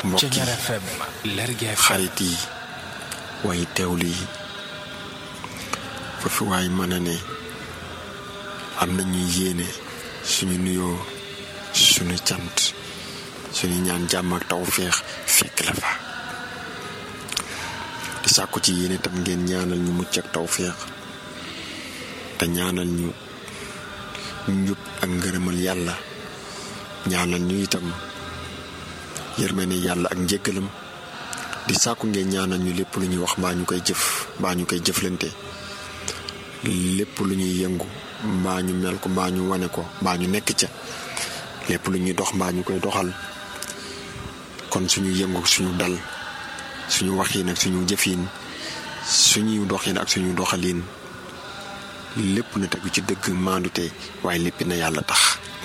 mbokk yi Thiéniere FM Lergui FM xarit yi way teewlu yi foofu waay mën a ne am na ñuy yéene suñu nuyoo suñu cant suñu ñaan jàmm ak tawféex fekk la fa di sàkku ci yéene tam ngeen ñaanal ñu mucc ak tawféex te ñaanal ñu njub ak ngërëmal yàlla ñaanal ñu itam yërmande yàlla ak njëggalam di sàkku ngeen ñaanal ñu lépp lu ñuy wax mbaa ñu koy jëf mbaa ñu koy jëflante lépp lu ñuy yëngu mbaa ñu mel ko mbaa ñu wane ko mbaa ñu nekk ca lépp lu ñuy dox mbaa ñu koy doxal kon suñu yëngu suñu dal suñu waxiin ak suñu jëfiin suñuy doxin ak suñu doxaliin lépp na tegu ci dëgg maandute waaye lépp na yàlla tax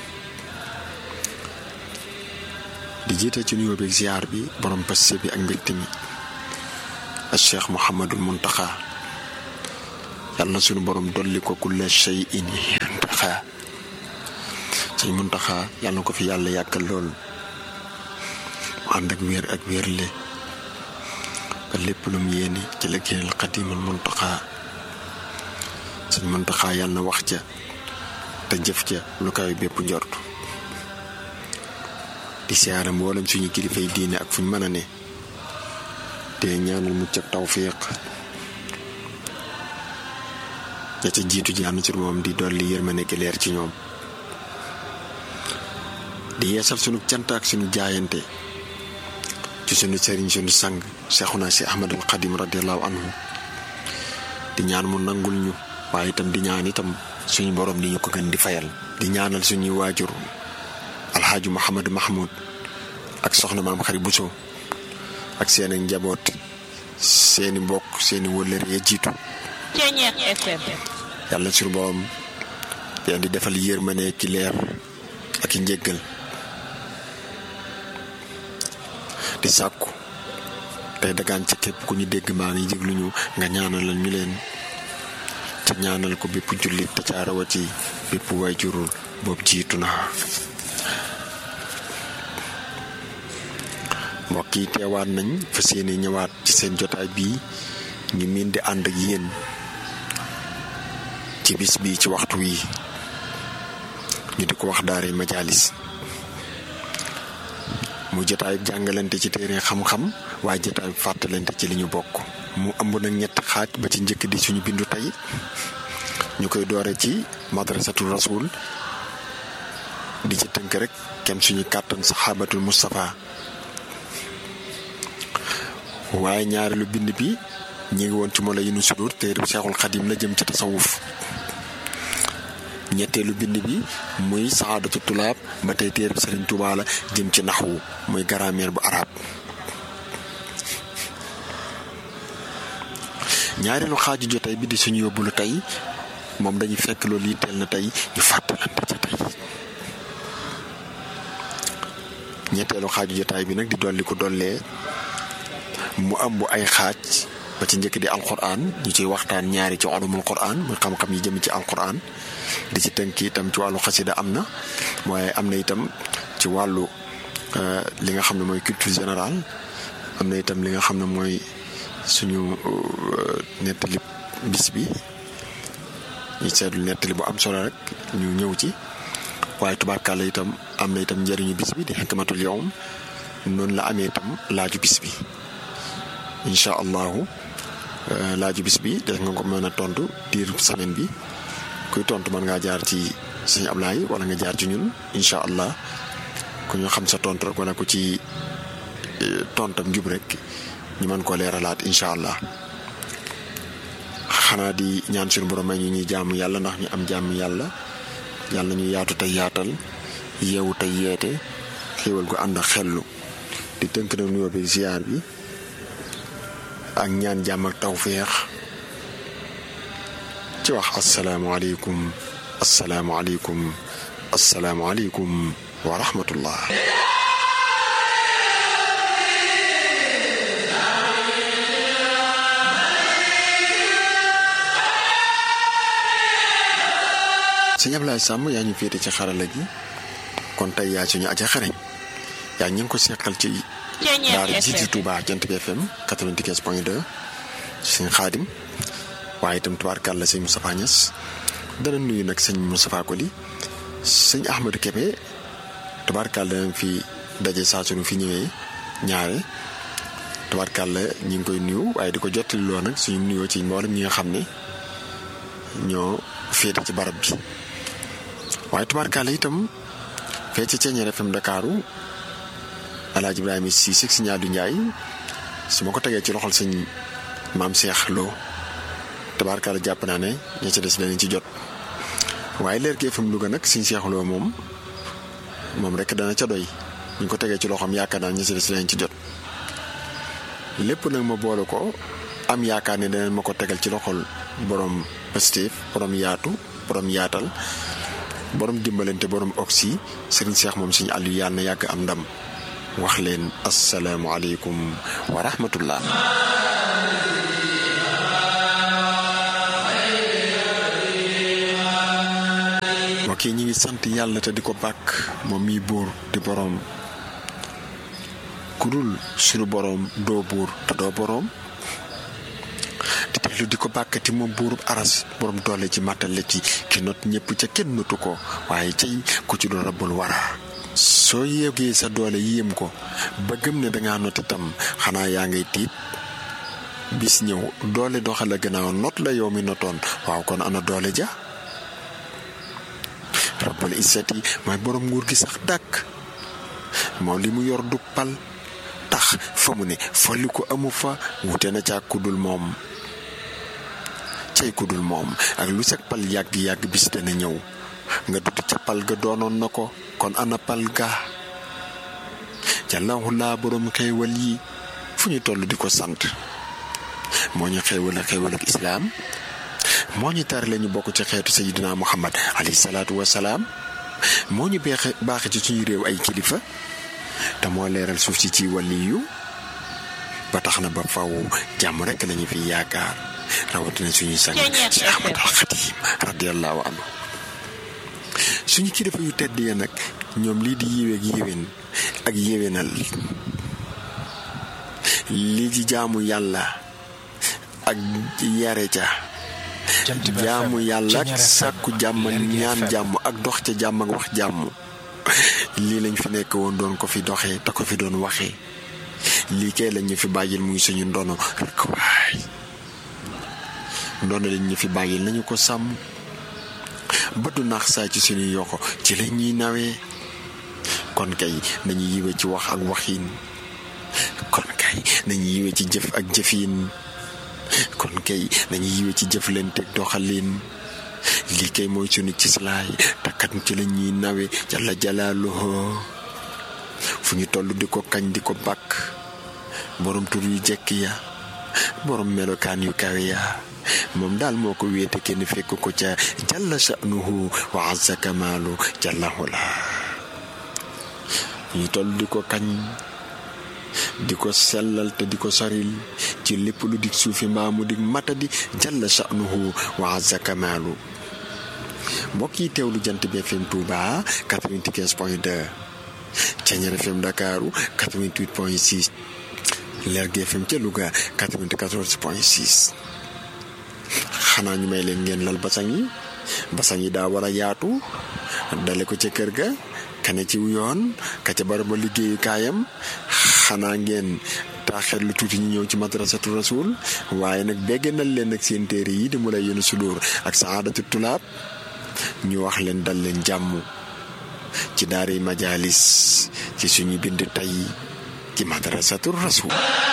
di jiite ci nuyoo bi ziar bi borom passe bi ak mbégte mi ak cheikh Mouhamadul Muntaxa yàlla na suñu borom dolli ko kulla shay in muntaxa sëñ Muntaxa yàlla na ko fi yàlla yàggal lool mu ànd ak wér ak wérle ba lépp lu mu yéene ci liggéeyal xadimal Muntaxa sëñ Muntaxa yàlla na wax ca te jëf ca lu kaw bépp njort di siyaare mboolem suñu kilifay diine ak fuñ mën a ne te ñaanal mucc ak tawfiq ña ca jiitu ji am ci moom di dolli yërmande gi leer ci ñoom di yeesal sunu cant ak sunu jaayante ci sunu sëriñ sunu sang Seexuna si Ahmadul Xadim radiallahu anhu di ñaan mu nangul ñu waaye itam di ñaan itam suñu borom di ñu ko gën di fayal di ñaanal suñuy waajur alxaaji Mouhamadou Mahmoud ak soxna maam xarit Bousso ak seeni njaboot seeni mbokk seeni wëllëre ya jiitu Thiéniere FM yàlla suñu borom leen di defal yërmande ki leer ak i njéggal di sàkku tey dagaan ci képp ku ñu dégg maa ngi jéglu ñu nga ñaanalal ñu leen te ñaanal ko bépp jullit te ca rawati bépp waajurul boobu jiitu na mbokk yi teewaat nañ fas yéene ñëwaat ci seen jotaay bii ñu miin di ànd ak yéen ci bis bii ci waxtu wi ñu di ko wax daare majalis mu jotaay jàngalante ci téere xam-xam waaye jotaay fàttalante ci li ñu bokk mu ëmb nag ñetti xaaj ba ci njëkk di suñu bindu tey ñu koy doore ci madrasatul rasul di ci tënk rek kem suñu kàttan saxaabatul Moustapha waaye ñaareelu bind bi ñi ngi woon ci mola yi nu sudur téere bi Seexul Xadim la jëm ci tasawuf ñetteelu bind bi muy saadatu tulaab ba tey téere bi Sëriñ Tuubaa la jëm ci naxwu muy grammaire bu arab ñaareelu xaaju jotaay bi di suñu yóbbulu tey moom dañuy fekk loolu yitteel na tey ñu fàttalante ca tey ñetteelu xaaju jotaay bi nag di dolli ko dollee mu am bu ay xaaj ba ci njëkk di alquran ñu ciy waxtaan ñaari ci ulumul quran muy xam-xam yi jëm ci alquran di ci tënk itam ci wàllu xasida am na waaye am na itam ci wàllu li nga xam ne mooy culture générale am na itam li nga xam ne mooy suñu nettali bis bi ñu seetlu nettali bu am solo rek ñu ñëw ci waaye tubaarkàlla itam am na itam njëriñu bis bi di xikmatul yawm noonu la amee itam laaju bis bi incha allahu laaju bis bi def nga ko mën a tontu diir semaine bi kuy tontu mën ngaa jaar ci sëñ Ablaye wala nga jaar ci ñun incha allah ku ñu xam sa tontu rek wala ku ci tontam jub rek ñu mën koo leeralaat incha allah xanaa di ñaan suñu borom may ñu ñuy jaamu yàlla ndax ñu am jaamu yàlla yàlla ñu yaatu tey yaatal yeewu tey yeete xéewal gu ànd ak xellu di tënk na nuyoo bi ziar bi ak ñaan jàmm ak tawféex ci wax asalaamualeykum asalaamualeykum asalaamualeykum wa rahmatullah sëñ Ablaye Sàmm yaa ñu féete ci xarala gi kon tey yaa suñu aja xareñ yaa ñu ngi ko seqal ci daara jiiti Touba Jant bi FM 95 point 2 sëñ Xaadim waaye itam tubaarkàlla sëñ Moustapha Niass dana nuyu nag sëñ Moustapha Koli sëñ Ahmadou Kébé tubaarkàlla danañ fi daje saa sunu fi ñëwee ñaare tubaarkàlla ñi ngi koy nuyu waaye di ko jottali loo nag suñu nuyoo ci mboolem ñi nga xam ne ñoo féete ci barab bi waaye tubaarkàlla itam fee ci Ceeñeer FM Ndakaaru Alaaji Ibrahima Cissé si ñaadu Njaay su ma ko tegee ci loxol sëñ maam Cheikh Lo tabaarkalla jàpp naa ne ña ci des danañ ci jot waaye leer gi FM Louga nag sëñ Cheikh Lo moom moom rek dana ca doy ñu ko tegee ci loxoom yaakaar naa ña ci des danañ ci jot lépp nag ma boole ko am yaakaar ne danañ ma ko tegal ci loxol borom Pastef borom yaatu borom yaatal borom dimbalante borom oxy sëriñ Cheikh moom suñu àll yàlla na yàgg am ndam. wax leen asalaamualeykum wa rahmatullah mbokk yi ñu ngi sant yàlla te di ko bàkk moom miy buur di boroom ku dul suñu boroom doo buur te doo boroom di dellu di ko bàkkati moom buurub aras boroom doole ci màttale ci ki not ñëpp ca kenn notu ko waaye cay ku ci doon rabbul wara soo yéegee sa doole yéem ko ba gëm ne dangaa not itam xanaa yaa ngay tiit bis ñëw doole doxale gannaaw not la yow mi notoon waaw kon ana doole ja rabbul izzati mooy borom nguur gi sax dàkk moom li mu yor du pal tax fa mu ne folli ko amu fa wute na ca kudul moom cay kudul moom ak lu sag pal yàgg-yàgg bis dana ñëw nga dudd ca pal ga doonoon na ko kon ana pal ga jàllahu laa borom xéewal yi fu ñu toll di ko sant moo ñu xéewal ak xéewal ak islaam moo ñu tare la ñu bokk ci xeetu sayidina muhammad alayhi salaatu wasalaam moo ñu beexe baaxe ci suñu réew ay kilifa te moo leeral suuf si ci wàlliyu ba tax na ba faw jàmm rekk lañu fi yaakaar rawatina suñuy sang si ahmad al xadim radiallahu anhu suñu kilifa yu tedd ya nag ñoom lii di yiweeg yéwén ak yéwénal lii di jaamu yàlla ak yare ca jaamu yàlla ak sàkku jàmm ñaan jàmm ak dox ca jàmm ak wax jàmm lii lañ fi nekk woon doon ko fi doxee te ko fi doon waxee lii kay lañ ñu fi bàyyil muy suñu ndono rek waay ndono lañ ñu fi bàyyil nañu ko sàmm ba du naax saa ci suñu yoko ci la ñuy nawee kon kay nañu yiwe ci wax ak waxiin kon kay nañu yiwe ci jëf ak jëfiin kon kay nañu yiwe ci jëflante ak doxalin lii kay mooy sunu cislaay takkat ci la ñuy nawe jalla jalaaluhu fu ñu toll di ko kañ di ko bàkk borom tur yu jekk ya borom melokaan yu kawe ya moom daal moo ko wéete kenn fekk ko ca jalla sha'nuhu wa azza kamaalu jalla hula ñu toll di ko kañ di ko sellal te di ko soril ci lépp lu dig suufi mbaamu dig matadi jalla sha'nuhu wa azza kamaalu mbokk yi teewlu jant bi FM Touba 95 point 2 Ceeñeer FM Ndakaaru 88 point 6 Lergui FM ca Louga 94 point 6 xanaa ñu may leen ngeen lal basang yi basang yi daa war a yaatu dale ko ca kër ga kane ci yoon ka ca baraba liggéeyu kaayam xanaa ngeen taaxeet lu tuuti ñu ñëw ci madrasatu rasul waaye nag beggenal leen ak seen téere yi di mu lay yéen sudur ak saadatu tulaab ñu wax leen dal leen jàmm ci daari majalis ci suñu bind tey ci madrasatu rasul